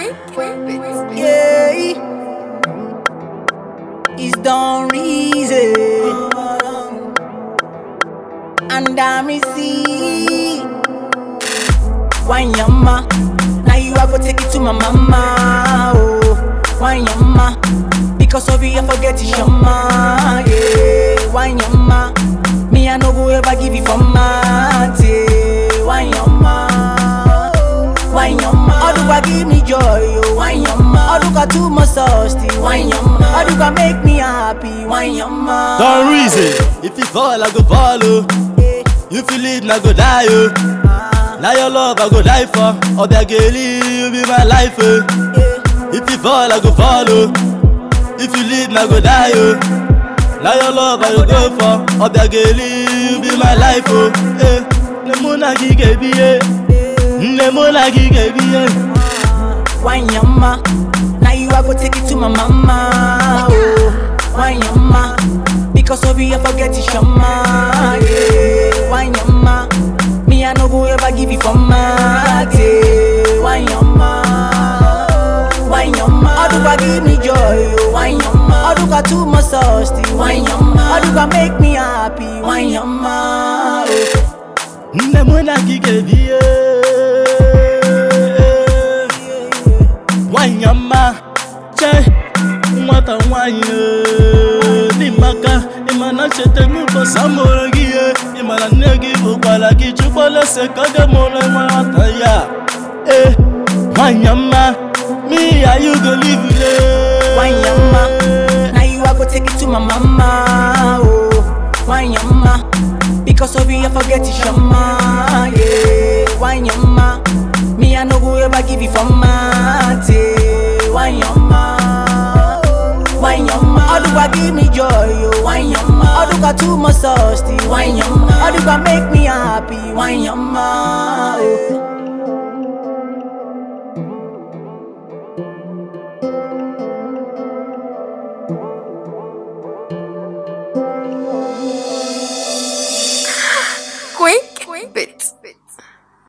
Yeah, it's done reason, and I'm see. Wine yama, now you I go take it to my mama. Oh, wine yama, because of you I forget it shama. Yeah, wine yama, me I no go ever give you for my Wine yama, wine yama, Oduka give me joy. Oh, wine yama, Oduka too much thirsty. Wine yama, Oduka make me happy. Wine yama, Don reason, if you fall, I go follow. Yeah, You feel it, I go die, oh. Now your love, I go die for. Obiageli, you be my life, oh. yeah. If you fall, I go follow. If you lead, I go die, oh. Now your love, I go go for. Obiageli, you be my life, oh. Eh, nemuna gigebi, eh. Nemuna gigebi, eh. Wine yama, now you I go take it to my mama. Oh, wine yama, because of you I forget it shama. Yeah, wine yama, me I no go ever give you for my Wine yama, wine yama, Oduka give me joy. Oh, wine yama, Oduka too much thirsty. Wine yama, Oduka make me happy. Wine yama, oh. Nemuna gigebi, eh. Wanyama, che, nwata nwanyị eh, n'imaka ịmana cheta m ụbọchị amụrụ gị ihe ịmana nne gị bụkwara gị chukwalese ka oge mụrụ nwata ya e nwanyama me and you go live le Wine yama, now you I go take it to my mama. Oh, wine yama, because of you I forget it shama. Yeah, wine yama, me I no go ever give you for my Wine yama, wine yama, Oduka give me joy. Oh, wine yama, Oduka too much thirsty. Wine yama, Oduka make me happy. Wine yama, oh.